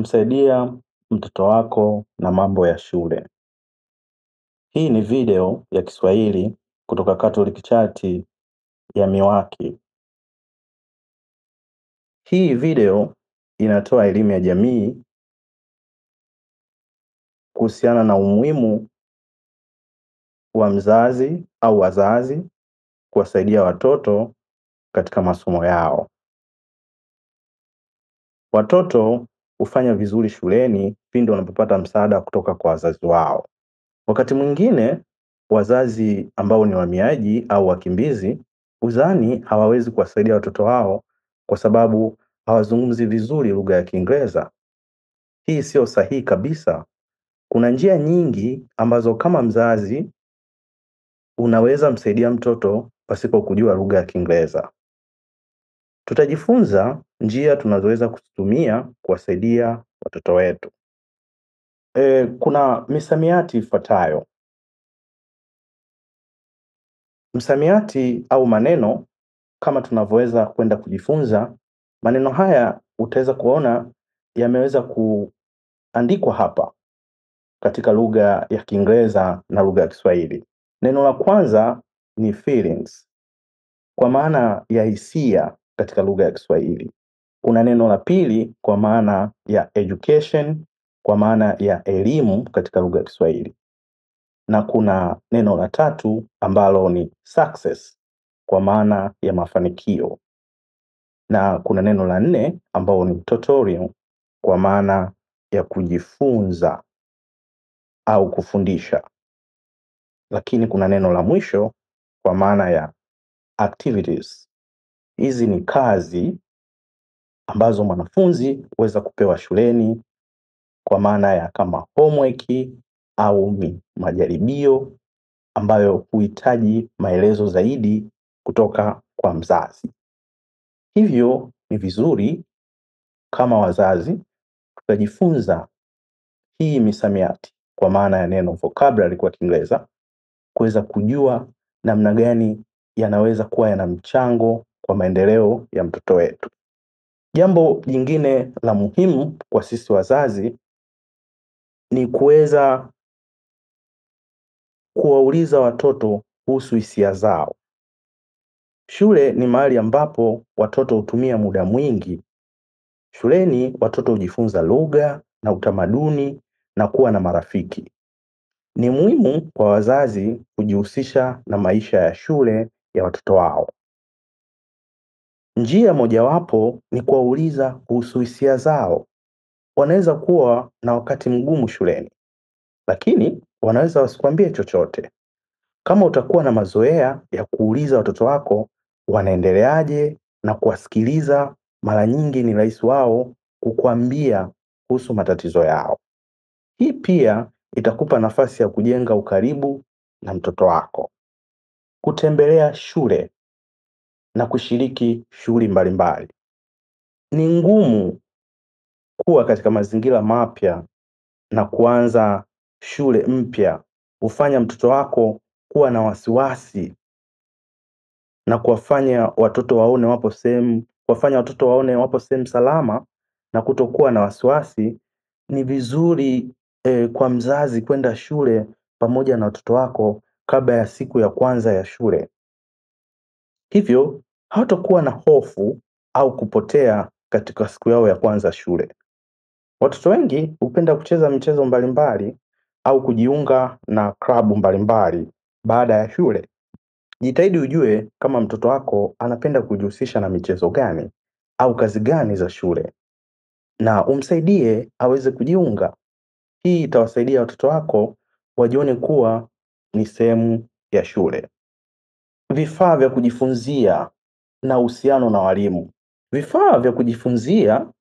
kumsaidia mtoto wako na mambo ya shule. Hii ni video ya Kiswahili kutoka Catholic Church ya Miwaki. Hii video inatoa elimu ya jamii kuhusiana na umuhimu wa mzazi au wazazi kuwasaidia watoto katika masomo yao. Watoto hufanya vizuri shuleni pindi wanapopata msaada kutoka kwa wazazi wao. Wakati mwingine wazazi ambao ni wahamiaji au wakimbizi hudhani hawawezi kuwasaidia watoto wao kwa sababu hawazungumzi vizuri lugha ya Kiingereza. Hii sio sahihi kabisa. Kuna njia nyingi ambazo kama mzazi unaweza msaidia mtoto pasipo kujua lugha ya Kiingereza. Tutajifunza njia tunazoweza kuzitumia kuwasaidia watoto wetu. E, kuna misamiati ifuatayo. Msamiati au maneno kama tunavyoweza kwenda kujifunza, maneno haya utaweza kuona yameweza kuandikwa hapa katika lugha ya Kiingereza na lugha ya Kiswahili. Neno la kwanza ni feelings kwa maana ya hisia katika lugha ya Kiswahili. Kuna neno la pili kwa maana ya education kwa maana ya elimu katika lugha ya Kiswahili, na kuna neno la tatu ambalo ni success kwa maana ya mafanikio, na kuna neno la nne ambalo ni tutorial kwa maana ya kujifunza au kufundisha, lakini kuna neno la mwisho kwa maana ya activities. Hizi ni kazi ambazo mwanafunzi huweza kupewa shuleni kwa maana ya kama homework au mi- majaribio ambayo huhitaji maelezo zaidi kutoka kwa mzazi. Hivyo ni vizuri kama wazazi tukajifunza hii misamiati kwa maana ya neno vocabulary kwa Kiingereza kuweza kujua namna gani yanaweza kuwa yana mchango kwa maendeleo ya mtoto wetu. Jambo jingine la muhimu kwa sisi wazazi ni kuweza kuwauliza watoto kuhusu hisia zao. Shule ni mahali ambapo watoto hutumia muda mwingi. Shuleni watoto hujifunza lugha na utamaduni na kuwa na marafiki. Ni muhimu kwa wazazi kujihusisha na maisha ya shule ya watoto wao. Njia mojawapo ni kuwauliza kuhusu hisia zao. Wanaweza kuwa na wakati mgumu shuleni, lakini wanaweza wasikwambie chochote. Kama utakuwa na mazoea ya kuuliza watoto wako wanaendeleaje na kuwasikiliza, mara nyingi ni rahisi wao kukuambia kuhusu matatizo yao. Hii pia itakupa nafasi ya kujenga ukaribu na mtoto wako. Kutembelea shule na kushiriki shughuli mbalimbali. Ni ngumu kuwa katika mazingira mapya na kuanza shule mpya hufanya mtoto wako kuwa na wasiwasi na kuwafanya watoto waone wapo sehemu kuwafanya watoto waone wapo sehemu salama na kutokuwa na wasiwasi. Ni vizuri eh, kwa mzazi kwenda shule pamoja na watoto wako kabla ya siku ya kwanza ya shule. Hivyo hawatakuwa na hofu au kupotea katika siku yao ya kwanza shule. Watoto wengi hupenda kucheza michezo mbalimbali au kujiunga na klabu mbalimbali baada ya shule. Jitahidi ujue kama mtoto wako anapenda kujihusisha na michezo gani au kazi gani za shule, na umsaidie aweze kujiunga. Hii itawasaidia watoto wako wajione kuwa ni sehemu ya shule. Vifaa vya kujifunzia na uhusiano na walimu. Vifaa vya kujifunzia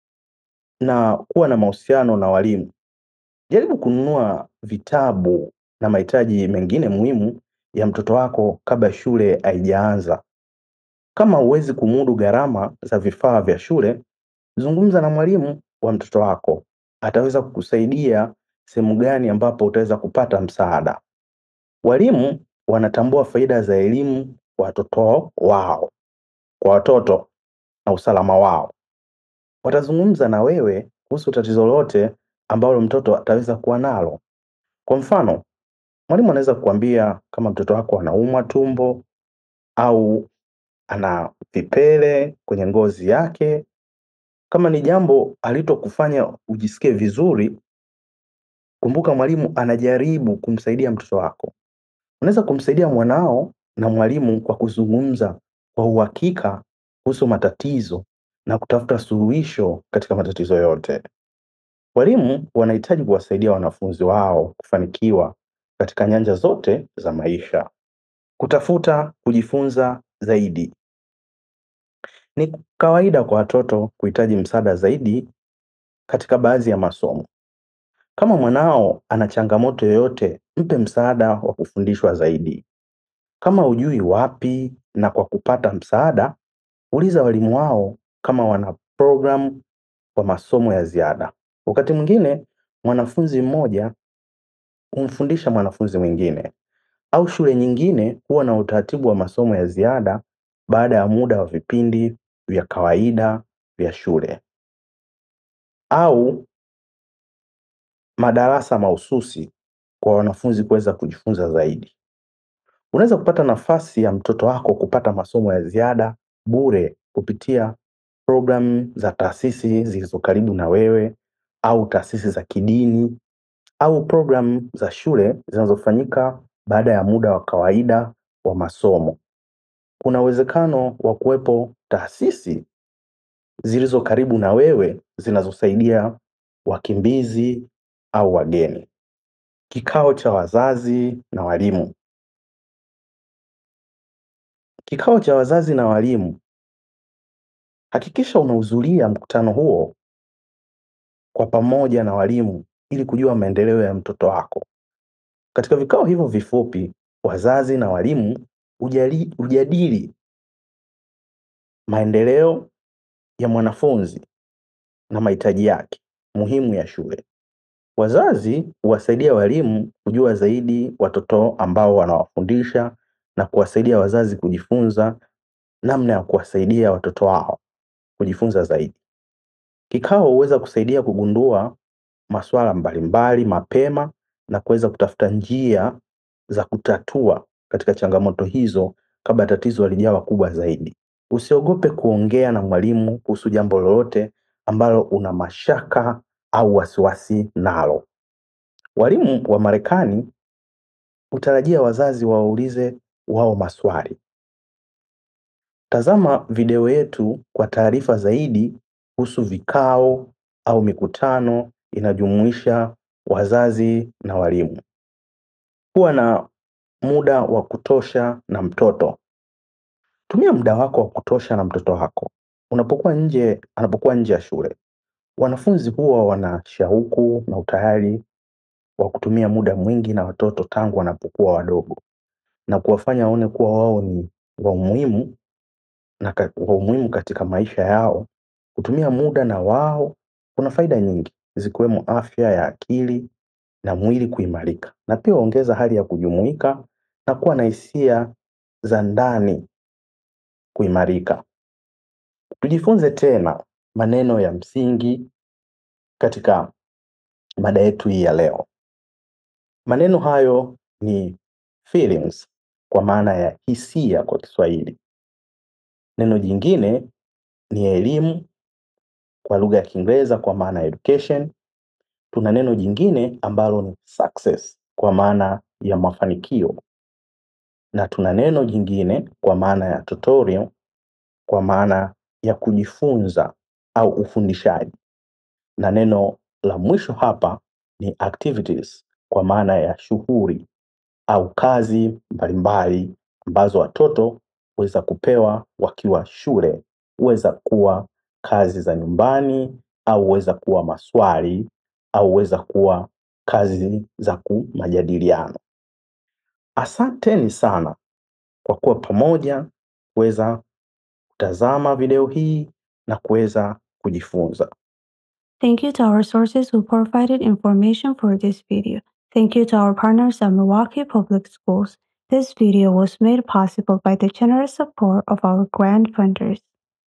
na kuwa na mahusiano na walimu. Jaribu kununua vitabu na mahitaji mengine muhimu ya mtoto wako kabla shule haijaanza. Kama huwezi kumudu gharama za vifaa vya shule, zungumza na mwalimu wa mtoto wako. Ataweza kukusaidia sehemu gani ambapo utaweza kupata msaada. Walimu wanatambua faida za elimu kwa watoto wao, kwa watoto na usalama wao. Watazungumza na wewe kuhusu tatizo lolote ambalo mtoto ataweza kuwa nalo. Kwa mfano, mwalimu anaweza kukuambia kama mtoto wako anaumwa tumbo au ana vipele kwenye ngozi yake. Kama ni jambo alitokufanya ujisikie vizuri, kumbuka mwalimu anajaribu kumsaidia mtoto wako. Unaweza kumsaidia mwanao na mwalimu kwa kuzungumza kwa uhakika kuhusu matatizo na kutafuta suluhisho katika matatizo yote. Walimu wanahitaji kuwasaidia wanafunzi wao kufanikiwa katika nyanja zote za maisha. Kutafuta kujifunza zaidi. Ni kawaida kwa watoto kuhitaji msaada zaidi katika baadhi ya masomo. Kama mwanao ana changamoto yoyote, mpe msaada wa kufundishwa zaidi. Kama hujui wapi na kwa kupata msaada, uliza walimu wao kama wana programu kwa masomo ya ziada. Wakati mwingine mwanafunzi mmoja humfundisha mwanafunzi mwingine, au shule nyingine huwa na utaratibu wa masomo ya ziada baada ya muda wa vipindi vya kawaida vya shule, au madarasa mahususi kwa wanafunzi kuweza kujifunza zaidi. Unaweza kupata nafasi ya mtoto wako kupata masomo ya ziada bure kupitia programu za taasisi zilizo karibu na wewe au taasisi za kidini au programu za shule zinazofanyika baada ya muda wa kawaida wa masomo. Kuna uwezekano wa kuwepo taasisi zilizo karibu na wewe zinazosaidia wakimbizi au wageni. Kikao cha wazazi na walimu. Kikao cha wazazi na walimu, hakikisha unahudhuria mkutano huo kwa pamoja na walimu ili kujua maendeleo ya mtoto wako. Katika vikao hivyo vifupi, wazazi na walimu hujali- hujadili maendeleo ya mwanafunzi na mahitaji yake muhimu ya shule. Wazazi huwasaidia walimu kujua zaidi watoto ambao wanawafundisha na kuwasaidia wazazi kujifunza namna ya kuwasaidia watoto wao kujifunza zaidi. Kikao huweza kusaidia kugundua masuala mbalimbali mapema na kuweza kutafuta njia za kutatua katika changamoto hizo kabla tatizo halijawa kubwa zaidi. Usiogope kuongea na mwalimu kuhusu jambo lolote ambalo una mashaka au wasiwasi nalo. Walimu wa Marekani hutarajia wazazi wawaulize wao maswali. Tazama video yetu kwa taarifa zaidi kuhusu vikao au mikutano inajumuisha wazazi na walimu. Kuwa na muda wa kutosha na mtoto. Tumia muda wako wa kutosha na mtoto wako. Unapokuwa nje, anapokuwa nje ya shule. Wanafunzi huwa wana shauku na utayari wa kutumia muda mwingi na watoto tangu wanapokuwa wadogo na kuwafanya waone kuwa wao ni wa umuhimu na ka- wa umuhimu katika maisha yao. Kutumia muda na wao kuna faida nyingi zikiwemo afya ya akili na mwili kuimarika, na pia huongeza hali ya kujumuika na kuwa na hisia za ndani kuimarika. Tujifunze tena maneno ya msingi katika mada yetu hii ya leo. Maneno hayo ni feelings kwa maana ya hisia kwa Kiswahili. Neno jingine ni elimu kwa lugha ya Kiingereza kwa maana ya education. Tuna neno jingine ambalo ni success kwa maana ya mafanikio, na tuna neno jingine kwa maana ya tutorial kwa maana ya kujifunza au ufundishaji, na neno la mwisho hapa ni activities kwa maana ya shughuli au kazi mbalimbali ambazo watoto huweza kupewa wakiwa shule. Huweza kuwa kazi za nyumbani au huweza kuwa maswali au huweza kuwa kazi za ku- majadiliano. Asanteni sana kwa kuwa pamoja kuweza kutazama video hii na kuweza kujifunza. Thank you to our sources who provided information for this video. Thank you to our partners at Milwaukee Public Schools. This video was made possible by the generous support of our grant funders.